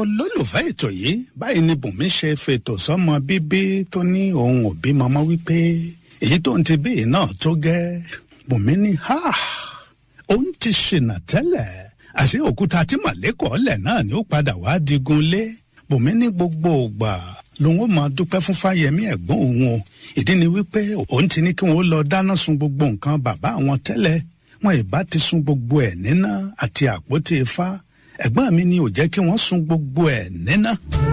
olólùfẹ́ ètò yìí báyìí ni bùnmi ṣe fètò sọ́mọ bíbí tó ní òun ò bímọ mọ́ wípé èyí tó ń ti bí yìí náà tó gẹ́ bùnmi ní ha òun ti ṣìnà tẹ́lẹ̀ àṣé òkúta tí màlẹ́kọ̀ọ́ lẹ̀ náà ni ó padà wá digun lé bùnmi ní gbogbo ògbà lòun ó máa dúpẹ́ fún fáyẹmí ẹ̀gbọ́n òun o ìdí ni wípé òun ti ní kí wọ́n lọ dáná sun gbogbo nǹkan bàbá àwọn tẹ́lẹ̀ wọn ìbá ti sun gbogbo ẹ̀ níná àti àpótí ifá ẹ̀gbọ́n mi ni ò jẹ́ kí wọ́n sun gbogbo ẹ̀ níná.